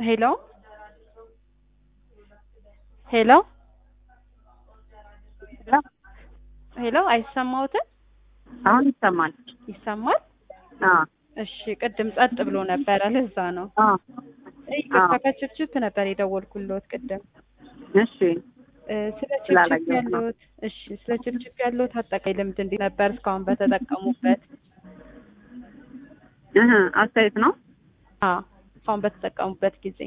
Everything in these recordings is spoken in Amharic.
ሄሎ ሄሎ ሄሎ አይሰማዎትም? አሁን ይሰማል። ይሰማል? አዎ እሺ ቅድም ጸጥ ብሎ ነበረ ለዛ ነው። አዎ ይቅርታ ከችፕችፕ ነበር የደወልኩልዎት ቅድም እሺ እ ስለ ችፕችፕ ስላላየሁት ነው። ያለዎት እሺ ስለ ችፕችፕ ያለዎት አጠቃላይ ልምድ እንዴት ነበር እስካሁን በተጠቀሙበት? እህ አስተያየት ነው። አዎ እስካሁን በተጠቀሙበት ጊዜ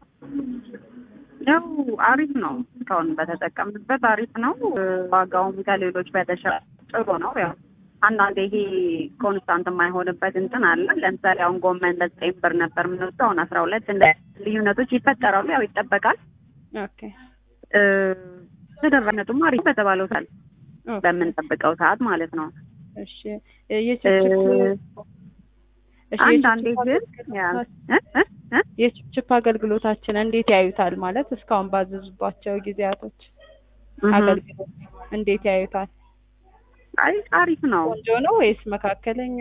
ያው አሪፍ ነው። እስካሁን በተጠቀምንበት አሪፍ ነው። እ ዋጋውም ከሌሎች በተሻለ ጥሩ ነው። ያው አንዳንዴ ይሄ ኮንስታንት የማይሆንበት እንትን አለ። ለምሳሌ አሁን ጎመን ለዘጠኝ ብር ነበር የምንወስደው አሁን አስራ ሁለት እንደ ልዩነቶች ይፈጠራሉ። ያው ይጠበቃል። ኦኬ እ ተደራሽነቱም አሪፍ በተባለው ሰዓት ኦኬ በምንጠብቀው ሰዓት ማለት ነው። እሺ እ የችፕችፕ እ እሺ አንዳንዴ የችፕችፕ ግን ያ አገልግሎት- እ እ እ የችፕችፕ አገልግሎታችን እንዴት ያዩታል? ማለት እስካሁን ባዘዙባቸው ጊዜያቶች እህ አገልግሎት እንዴት ያዩታል? አይ አሪፍ ነው። ቆንጆ ነው ወይስ መካከለኛ?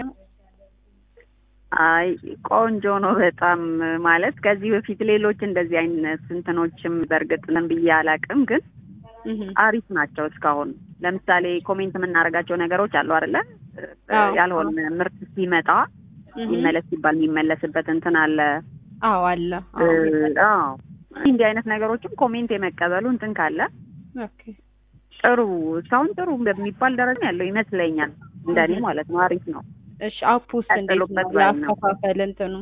አይ ቆንጆ ነው በጣም ማለት ከዚህ በፊት ሌሎች እንደዚህ አይነት እንትኖችም በእርግጥ ምን ብዬ አላውቅም፣ ግን እህ አሪፍ ናቸው እስካሁን። ለምሳሌ ኮሜንት የምናደርጋቸው ነገሮች አሉ አይደለ? አዎ። ያልሆነ ምርት ሲመጣ እህ ይመለስ ሲባል የሚመለስበት እንትን አለ። አዎ አለ። እ አዎ አዎ እንዲህ አይነት ነገሮችም ኮሜንት የመቀበሉ እንትን ካለ ኦኬ ጥሩ እስካሁን ጥሩ በሚባል ደረጃ ያለው ይመስለኛል። እንደኔ እህ ማለት ነው። አሪፍ ነው። እሺ አፕ ውስጥ እንዴት ነው ቀጥሎበት ባይ ነው። ያከፋፈል እንትኑ?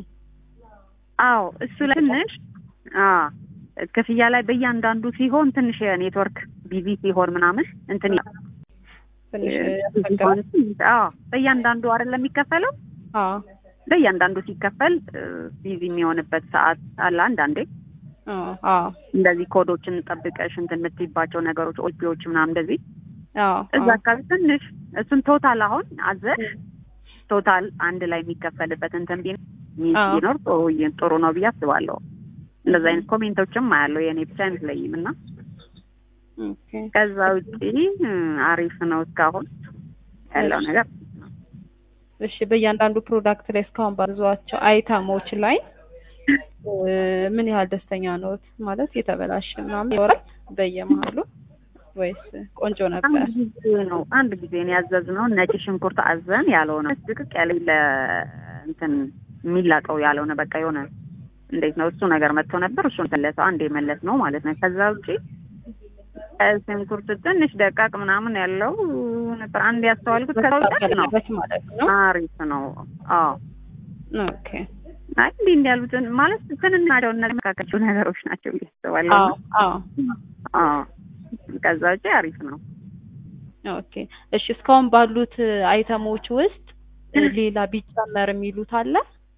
አዎ እሱ ላይ ትንሽ አዎ ክፍያ ላይ በእያንዳንዱ ሲሆን ትንሽ የኔትወርክ ቢዚ ሲሆን ምናምን እንትን ይላል። ትንሽ ቢዚ ያስቸግራል። ሲሆን አዎ በእያንዳንዱ አይደለም የሚከፈለው አዎ በእያንዳንዱ ሲከፈል ቢዚ የሚሆንበት ሰዓት አለ። አንዳንዴ አዎ አዎ እንደዚህ ኮዶችን ጠብቀሽ እንትን የምትይባቸው ነገሮች ኦፒዎች ምናምን እንደዚህ አዎ እዛ አካባቢ ትንሽ እሱን ቶታል አሁን አዘሽ ቶታል አንድ ላይ የሚከፈልበት እንትን ቢኖር አዎ። ቢኖር ጥሩ ጥሩ ነው ብዬ አስባለሁ። እንደዛ አይነት ኮሜንቶችም አያለው የእኔ ብቻ አይመስለኝም እና ኦኬ ከዛ ውጪ እ አሪፍ ነው እስካሁን ያለው እሺ። ነገር እሺ በእያንዳንዱ ፕሮዳክት ላይ እስካሁን ባዟቸው አይተሞች ላይ እ ምን ያህል ደስተኛ ነዎት? ማለት የተበላሸ ምናምን ይኖራል በየመሀሉ ወይስ ቆንጆ ነበር? አንድ ጊዜ ነው አንድ ጊዜ ነው ያዘዝነው ነጭ ሽንኩርት አዘን ያልሆነ ድቅቅ ያለ ለ እንትን የሚላቀው ያልሆነ በቃ የሆነ እንዴት ነው እሱ ነገር መጥቶ ነበር። እሱን መለሰው አንድ የመለስ ነው ማለት ነው። ከዛ ውጪ ቀይ ሽንኩርት ትንሽ ደቃቅ ምናምን ያለው ነበር አንድ ያስተዋልኩት። ከዛ ውጪ አሪፍ ነው መስተካከል ማለት ነው። አሪፍ ነው። አዎ ኦኬ አይ እንዲህ እንዲህ ያሉትን ማለት ትንንሽ ናቸው እነዚህ መካከላቸው ነገሮች ናቸው ብዬ አስባለሁ። አዎ አዎ አዎ ከዛ ውጪ አሪፍ ነው። ኦኬ እሺ እስካሁን ባሉት አይተሞች ውስጥ እ ሌላ ቢጨመር የሚሉት አለ?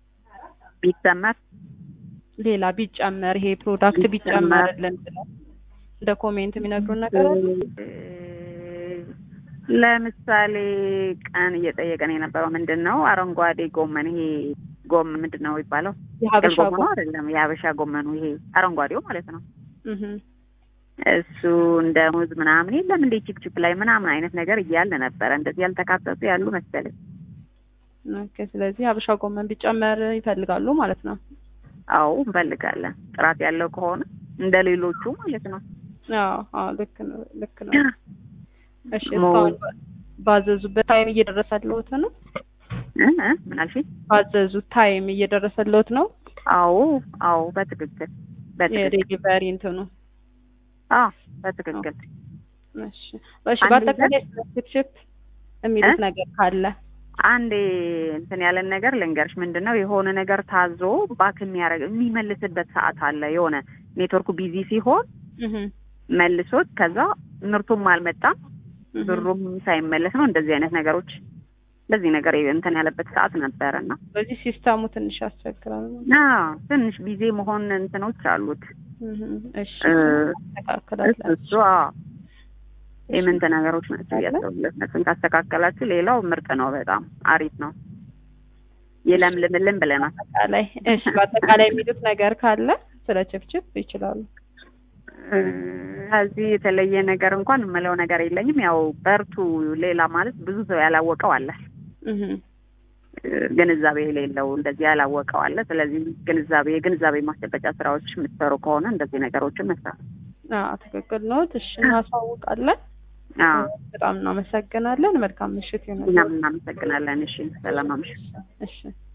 ቢሰመር ሌላ ቢጨመር ይሄ ፕሮዳክት ቢጨመር ቢጨመርልን ብለው እንደ ኮሜንት የሚነግሩን ነገር አለ? ለምሳሌ ቀን እየጠየቀን የነበረው ምንድን ነው አረንጓዴ ጎመን ይሄ ጎመን ምንድን ነው የሚባለው? የሀበሻ ጥቅል ጎመኑ አይደለም የሀበሻ ጎመኑ ይሄ አረንጓዴው ማለት ነው። እህ እሱ እንደ ሙዝ ምናምን የለም እንደ ቺፕቺፕ ላይ ምናምን አይነት ነገር እያለ ነበረ። እንደዚህ ያልተካተቱ ያሉ መሰለኝ። ኦኬ ስለዚህ ሀበሻ ጎመን ቢጨመር ይፈልጋሉ ማለት ነው። አዎ እንፈልጋለን፣ ጥራት ያለው ከሆነ እንደ ሌሎቹ ማለት ነው። አዎ አዎ ልክ ነው ልክ ነው። እሺ ሞ- እስካሁን ባዘዙበት ታይም እየደረሰልዎት ነው? እ እ ምን አልሽኝ? ባዘዙት ታይም እየደረሰልዎት ነው? አዎ አዎ፣ በትክክል በትክክል የዴሊቨሪ እንትኑ አዎ በትክክል እሺ እሺ አንድ በአጠቃላይ ስለ ችፕችፕ የሚሉት እ? ነገር ካለ አንዴ እንትን ያለን ነገር ልንገርሽ፣ ምንድን ነው የሆነ ነገር ታዞ ባክ የሚያደርግ የሚመልስበት ሰዓት አለ። የሆነ ኔትወርኩ ቢዚ ሲሆን እህ መልሶት ከዛ ምርቱም አልመጣም እህ ብሩም ሳይመለስ ነው። እንደዚህ አይነት ነገሮች እንደዚህ ነገር እንትን ያለበት ሰዓት ነበረ እና በዚህ ሲስተሙ ትንሽ ያስቸግራል። አዎ ትንሽ ቢዚ መሆን እንትኖች አሉት። እህ እሺ እ፣ እናስተካክላለን። እሱ አዎ የምንት ነገሮች ናቸው እያሰቡለት እነሱን ካስተካከላችሁ ሌላው ምርጥ ነው። በጣም አሪፍ ነው። ይለምልምልን ብለናል። አጠቃላይ እሺ በአጠቃላይ የሚሉት ነገር ካለ ስለ ችፕችፕ ይችላሉ። እ፣ ከዚህ የተለየ ነገር እንኳን የምለው ነገር የለኝም። ያው በርቱ። ሌላ ማለት ብዙ ሰው ያላወቀው አለ። እህ ግንዛቤ የሌለው እንደዚህ ያላወቀው አለ። ስለዚህ ግንዛቤ የግንዛቤ ማስጨበጫ ስራዎች የምትሰሩ ከሆነ እንደዚህ ነገሮችን መስራት አዎ ትክክል ነው። እሺ እናሳውቃለን። አዎ በጣም እናመሰግናለን። መልካም ምሽት ይሁንልዎት። እኛም እናመሰግናለን። እሺ ሰላም አምሽ እሺ